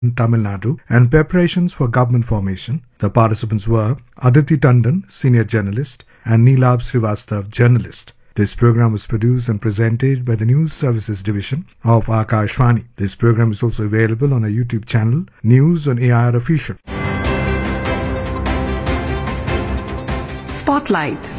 in Tamil Nadu and preparations for government formation. The participants were Aditi Tandon, senior journalist, and Neelab Srivastav, journalist. This program was produced and presented by the News Services Division of Akashvani. This program is also available on our YouTube channel, News on AIR Official. Spotlight.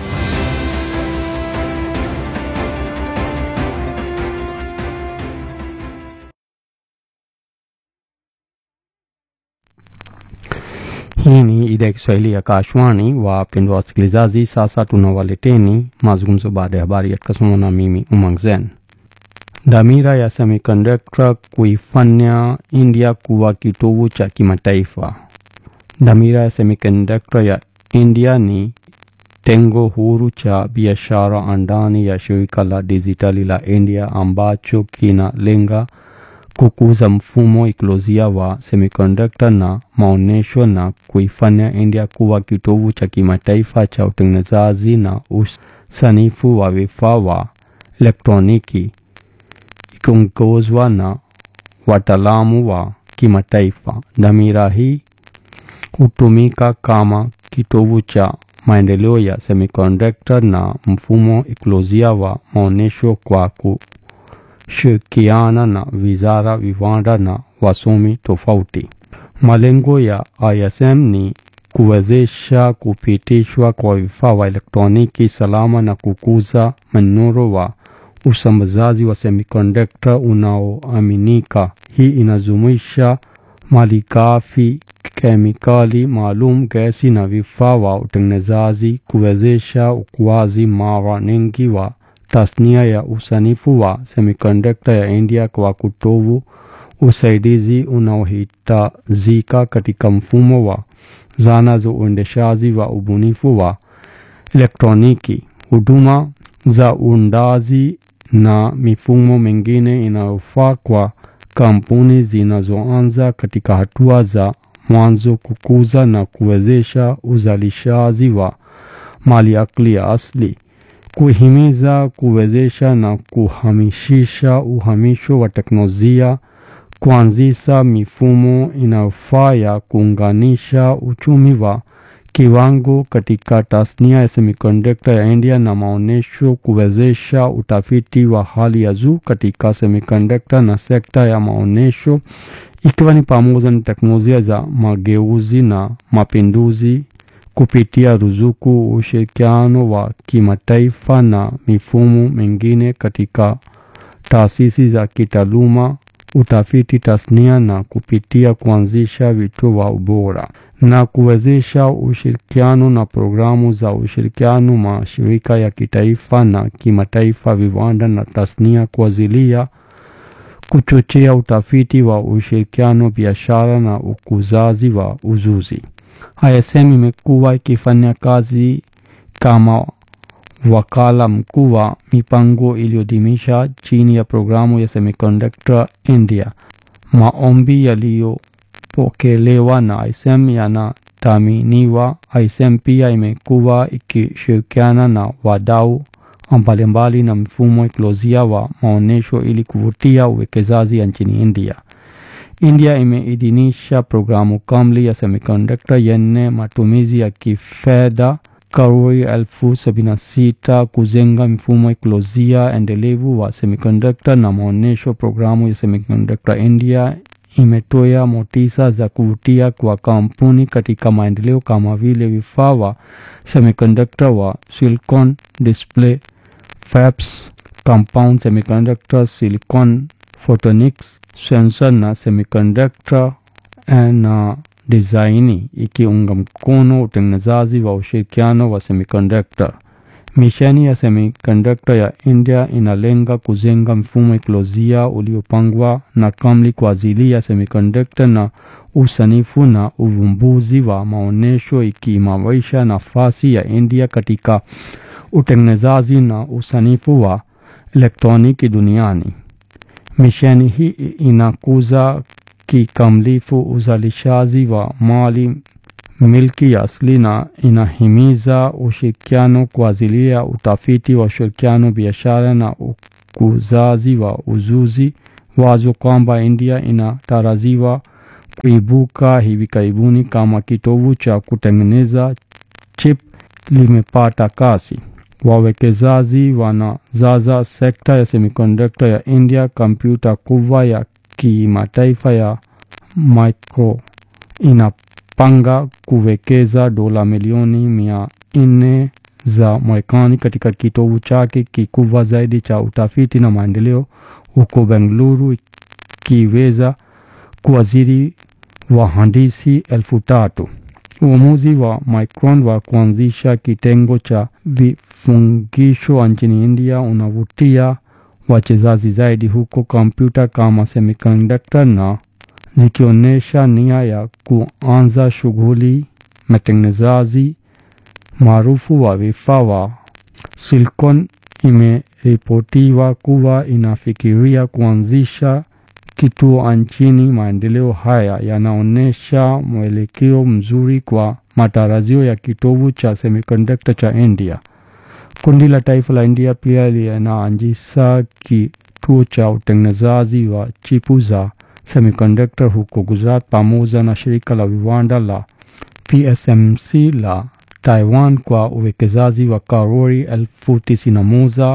Hii ni idhaa ya Kiswahili ya Kashwani. Wapendwa wasikilizaji, sasa tunawaleteni mazungumzo baada ya habari yatakasomwa na mimi Umang Zen. Dhamira ya semiconductor kuifanya India kuwa kitovu cha kimataifa. Dhamira ya semiconductor ya India ni tengo huru cha biashara ndani ya shirika la dijitali la India ambacho kinalenga kukuza mfumo ikolojia wa semiconductor na maonesho na kuifanya India kuwa kitovu cha kimataifa cha utengenezaji na usanifu wa vifaa wa elektroniki ikiongozwa na wataalamu wa kimataifa. Dhamira hii hutumika kama kitovu cha maendeleo ya semiconductor na mfumo ikolojia wa maonesho kwa kushirikiana na wizara, viwanda na wasomi tofauti. Malengo ya ISM ni kuwezesha kupitishwa kwa vifaa wa elektroniki salama na kukuza mnyororo wa usambazaji wa semiconductor unaoaminika. Hii inajumuisha malighafi, kemikali maalum, gesi na vifaa wa utengenezaji, kuwezesha ukuaji mara nyingi wa tasnia ya usanifu wa semiconductor ya India kwa kutoa usaidizi unaohitajika katika mfumo wa zana za uendeshaji wa ubunifu wa elektroniki, huduma za uundaji na mifumo mingine inayofaa kwa kampuni zinazoanza katika hatua za mwanzo kukuza na kuwezesha uzalishaji wa maliasili asili, kuhimiza, kuwezesha na kuhamishisha uhamisho wa teknolojia, kuanzisha mifumo inayofaa ya kuunganisha uchumi wa kiwango katika tasnia ya semiconductor ya India na maonesho, kuwezesha utafiti wa hali ya juu katika semiconductor na sekta ya maonesho, ikiwa ni pamoja na teknolojia za mageuzi na mapinduzi kupitia ruzuku, ushirikiano wa kimataifa na mifumo mingine katika taasisi za kitaaluma, utafiti tasnia na kupitia kuanzisha vituo wa ubora na kuwezesha ushirikiano na programu za ushirikiano mashirika ya kitaifa na kimataifa, viwanda na tasnia kwa ajili ya kuchochea utafiti wa ushirikiano, biashara na ukuzaji wa ujuzi. ISM imekuwa ikifanya kazi kama wakala mkuu wa mipango iliyodumisha chini ya programu ya Semiconductor India. Maombi yaliyopokelewa na ISM yanathaminiwa. ISM pia imekuwa ikishirikiana na wadau mbalimbali na mfumo ikolojia wa maonesho ili kuvutia uwekezaji nchini India. India imeidhinisha programu kamili ya semiconductor yenye matumizi ya kifedha karuri elfu sabini na sita kujenga mfumo ikolojia endelevu wa semiconductor na maonesho. Programu ya Semiconductor India imetoa motisha za kuvutia kwa kampuni katika maendeleo kama vile vifaa wa semiconductor wa silicon display fabs, compound semiconductor, silicon photonics, sensor na semiconductor na design, ikiunga mkono utengenezaji wa ushirikiano wa semiconductor. Misheni ya semiconductor ya India inalenga kujenga mfumo ikolojia uliopangwa na kamili kwa ajili ya semiconductor na usanifu na uvumbuzi wa maonesho, ikiimarisha nafasi ya India katika utengenezaji na usanifu wa elektroniki duniani. Misheni hii inakuza kikamilifu uzalishaji wa mali milki ya asili na inahimiza ushirikiano kwa ajili ya utafiti wa ushirikiano, biashara na ukuzaji wa ujuzi. Wazo kwamba India inatarajiwa kuibuka hivi karibuni kama kitovu cha kutengeneza chip limepata kasi. Wawekezaji wanazaza sekta ya semiconductor ya India. Kompyuta kubwa ya kimataifa ya Micro inapanga kuwekeza dola milioni mia nne za Marekani katika kitovu chake kikubwa zaidi cha utafiti na maendeleo huko Bengaluru, ikiweza kuajiri wahandisi elfu tatu. Uamuzi wa Micron wa kuanzisha kitengo cha vifungisho nchini India unavutia wachezaji zaidi huko kompyuta kama semiconductor na zikionyesha nia ya kuanza shughuli matengenezaji maarufu wa vifaa wa Silicon. Imeripotiwa kuwa inafikiria kuanzisha kituo nchini. Maendeleo haya yanaonyesha mwelekeo mzuri kwa matarajio ya kitovu cha semiconductor cha India. Kundi la taifa la India pia linaanzisha kituo cha utengenezaji wa chipu za semiconductor huko Gujarat pamoja na shirika la viwanda la PSMC la Taiwan kwa uwekezaji wa karori elfu tisini na moja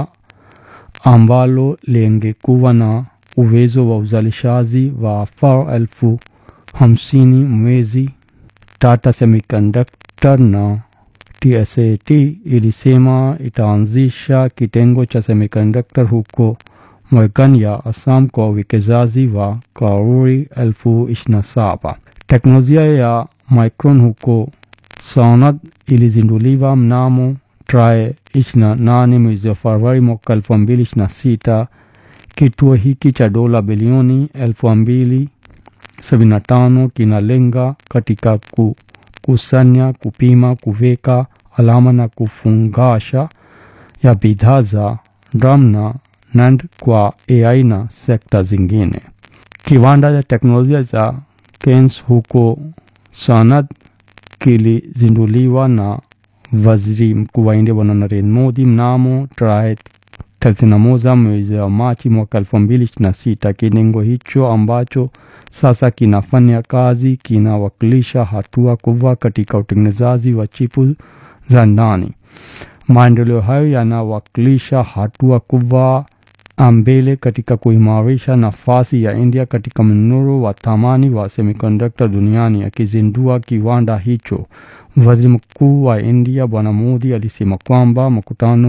ambalo lingekuwa na uwezo wa uzalishaji wa far elfu hamsini mwezi. Tata Semiconductor na TSAT ilisema itaanzisha kitengo cha semiconductor huko Morgan ya Assam kwa uwekezaji wa karori elfu ishirini na saba. Teknolojia ya Micron huko Sanad ilizinduliwa mnamo tarehe ishirini na nane mwezi wa Februari mwaka elfu mbili ishirini na sita. Kituo hiki cha dola bilioni elfu mbili sabini na tano kinalenga katika kukusanya, kupima, kuweka alama na kufungasha ya bidhaa za DRAM na NAND kwa AI na sekta zingine. Kiwanda cha teknolojia cha Kens huko Sanad kilizinduliwa na waziri mkuu wa India Bwana Narendra Modi mnamo tarehe 31 mwezi wa Machi mwaka 2026. Kitengo hicho ambacho sasa kinafanya kazi kinawakilisha hatua kubwa katika utengenezaji wa chipu za ndani. Maendeleo hayo yanawakilisha hatua kubwa mbele katika kuimarisha nafasi ya India katika mnyororo wa thamani wa semiconductor duniani. Akizindua kiwanda hicho, waziri mkuu wa India Bwana Modi alisema kwamba mkutano